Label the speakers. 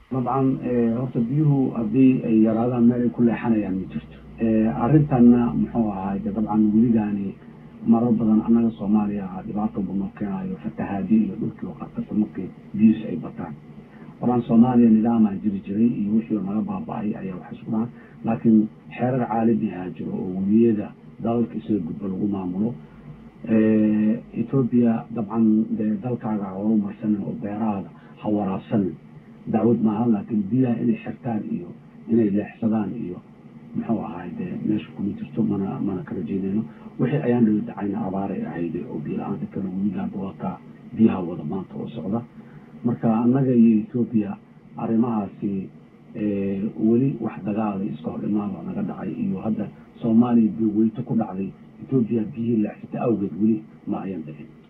Speaker 1: dabcan horta biyuhu haddii ay yaraadaan meel ay ku leexanayaan ma jirto arrintanna muxuu ahaay de dabcan weligaani marar badan annaga soomaaliya dhibaato bunoo keenayo fatahaadi iyo dhulkii oo qarqasa markii biyuus ay bataan horaan soomaaliya nidaamaa jiri jiray iyo wixii naga baaba-ay ayaa wax isku dhahan laakiin xeerar caalamihaa jiro oo weliyada dalalka isaga gudbo lagu maamulo etoobiya dabcan dee dalkaaga ha horumarsanin oo beerahaada ha waraabsanin dacwad maaha laakiin biyaha inay xirtaan iyo inay leexsadaan iyo muxuu ahaay dee meesha kuma jirto mana mana kala jeedayno wixii ayaan dhali dhacayna abaaray ahayde oo biyo-la-aanta kale weligaaba wataa biyaha wada maanta oo socda marka annaga iyo etoobiya arrimahaasi weli wax dagaalay iska hor imaaba naga dhacay iyo hadda soomaaliya biyo weyto ku dhacday etoobiya biyihii leexsata awgeed weli ma ayan dhicin